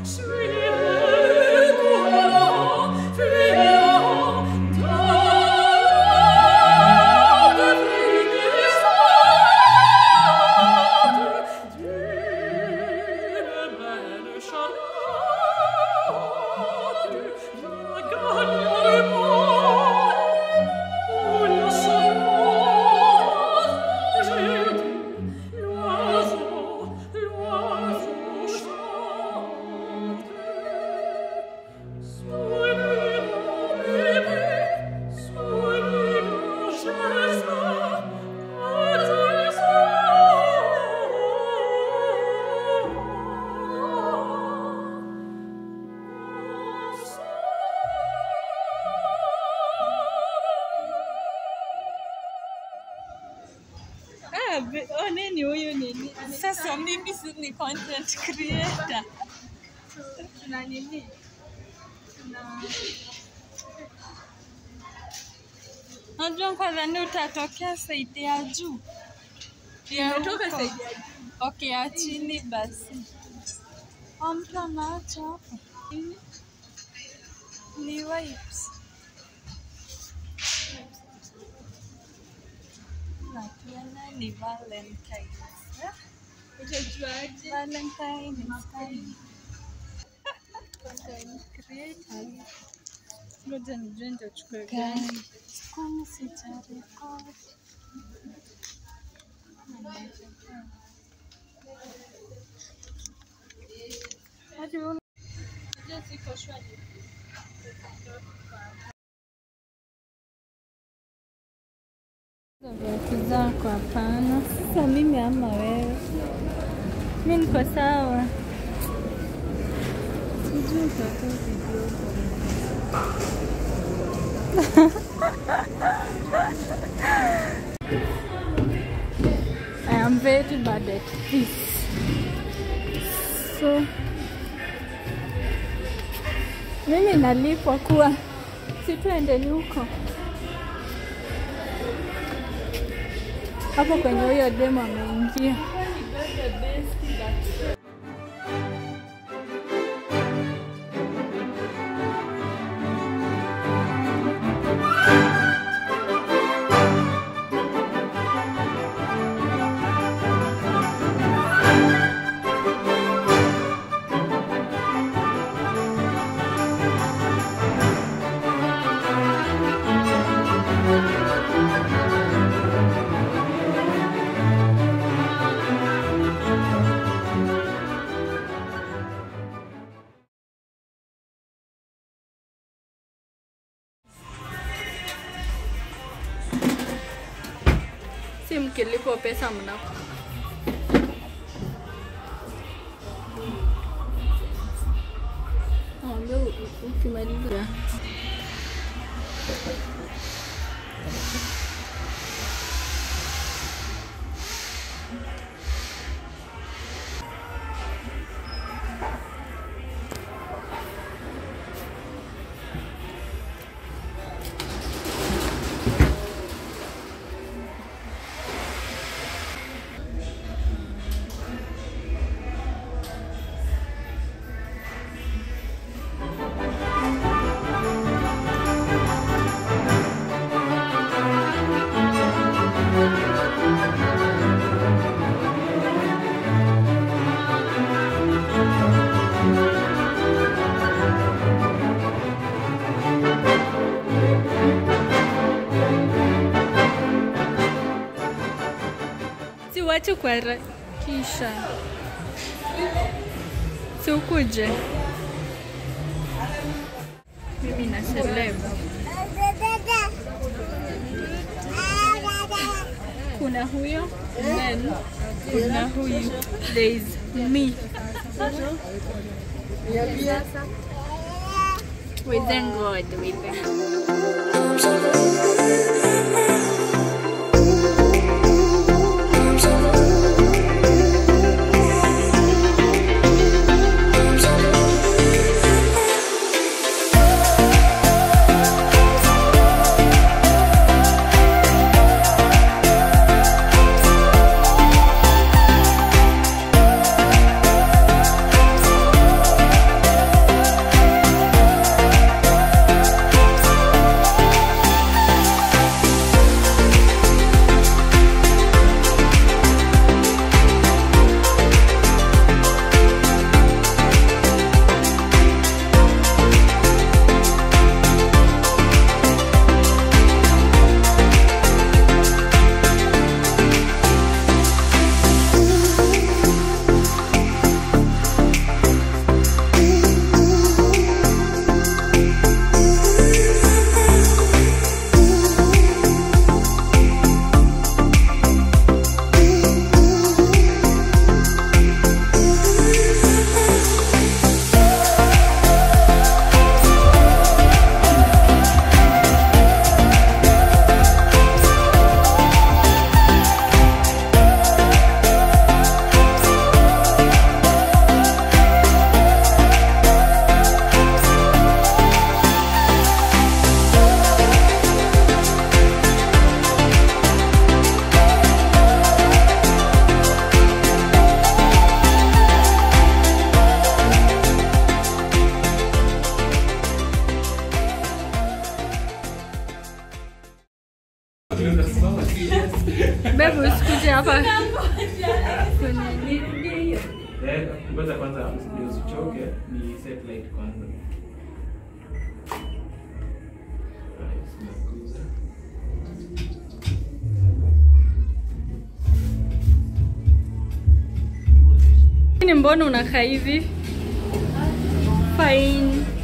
Ah, be- oh, nini huyu nini? Sasa mimi si ni content creator. Tuna nini? Tuna Najua kwanza ni utatokea saidi ya juu. Ya Nimetoka huko. saidi ya Okay, ya chini basi. Oh, mtu anaacha hapo. Nini? Ni wipes. Na tena ni Valentine's. eh? Utajuaje? Valentine's time. Content creator. Ngoja nijue nitachukua gani. Guys, Kwani sijarekodi? Hadi una- unajua siko shwari. viatu zako hapana. Sasa mimi ama wewe? Mi niko sawa. Sijui utatoa video. I am very bad at this. So mimi nalipwa kuwa si tuendeni huko hapo kwenye huyo demo ameingia. Si mkilipo pesa mnako Mwambie u- u- ukimaliza si wache kuharakisha, si ukuje. Mimi na celeb. Kuna huyo then kuna huyu. There is me. We thank God. We thank God. ngoja kwanza ndio usichoke ni set light kwanza Right, tunakuza. Ni mbona unakaa hivi? Fine.